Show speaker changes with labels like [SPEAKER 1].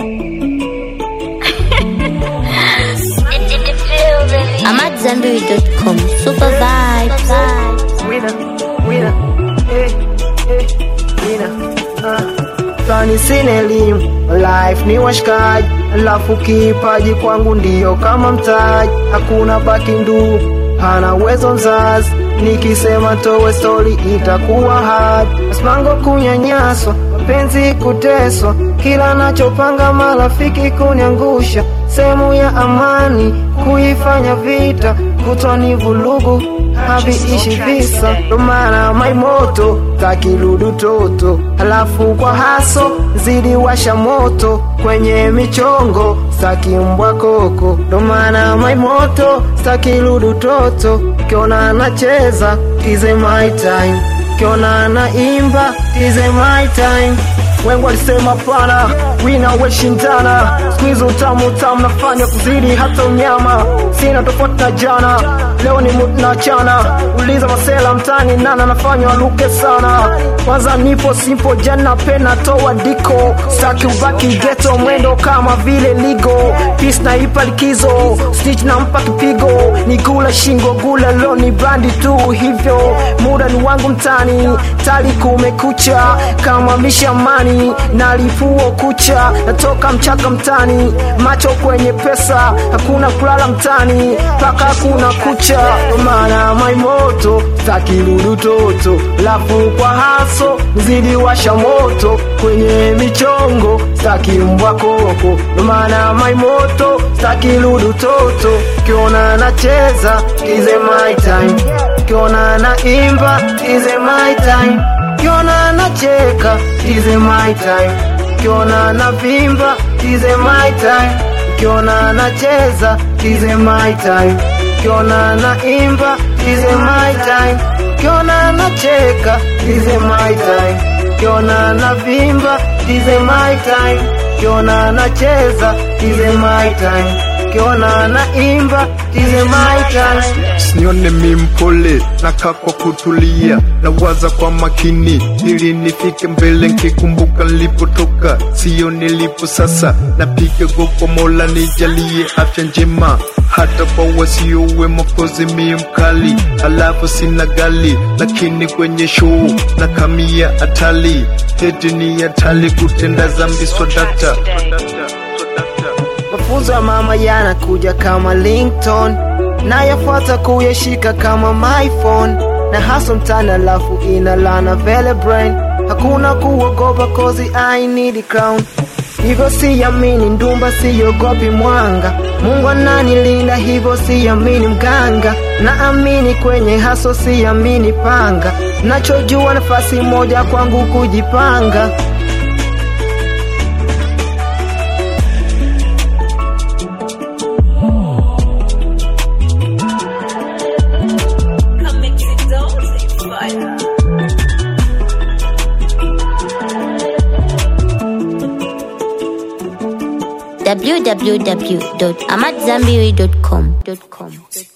[SPEAKER 1] I'm at Zambiri.com. Super vibes.
[SPEAKER 2] Winner, winner, eh, eh, winner. Ah. Tani sina elimu, life ni washikaji, alafu kipaji kwangu ndiyo kama mtaji, hakuna baki ndugu, hana uwezo mzazi, nikisema towe stori itakuwa hard, masimango kunyanyaswa, penzi kuteswa, kila nachopanga marafiki kuniangusha, sehemu ya amani kuifanya vita, kutwani vulugu haviishi visa, ndo maana maimoto takirudu toto, halafu kwa haso zidi washa moto kwenye michongo stakimbwa koko, ndo maana maimoto stakirudu toto, kiona anacheza tize my time, kiona anaimba tize my time wengi walisema pana wina weshindana skuizi utamu utamu nafanya kuzidi hata unyama sina tofauti na jana leo ni mutu na chana uliza masela mtani nana nafanya waluke sana kwanza nipo simpo jana pena toa diko staki ubaki geto mwendo kama vile ligo pis na ipa likizo snitch nampa kipigo ni gula shingo gula lo ni brandi tu hivyo muda ni wangu mtani tali kumekucha kama mishamani nalipuo kucha natoka mchaka mtani macho kwenye pesa hakuna kulala mtani mpaka hakuna kucha Ndo maana maimoto takirudu toto lafu kwa haso zidi washa moto kwenye michongo stakimbwa koko Ndo maana maimoto takirudu toto kiona nacheza ize my time kiona naimba ize my time kiona nacheka ize my time kiona navimba ize my time kiona nacheza ize my time kiona naimba ize my time kiona nacheka ize my time kiona navimba ize my time kiona nacheza ize my time kiona naimba ize my time
[SPEAKER 3] Sione mi mpole nakaa kwa kutulia, nawaza kwa makini ili nifike mbele, nkikumbuka nilipotoka, sio nilipo sasa. Napiga goko Mola nijalie afya njema, hata kwa wasiowe Mwokozi mi mkali, alafu sina gali, lakini kwenye show na kamia hatali, eti ni hatali kutenda zambi swadakta
[SPEAKER 2] mafunzo ya mama yanakuja kama ringtone nayafuata kuyashika kama my phone na haso mtani alafu inalana vele brain hakuna kuogopa kozi I need a crown hivyo siamini ndumba siogopi mwanga mungu ananilinda hivyo siamini mganga naamini kwenye haso siamini panga nachojua nafasi moja kwangu kujipanga
[SPEAKER 1] www.amatzambiri.com.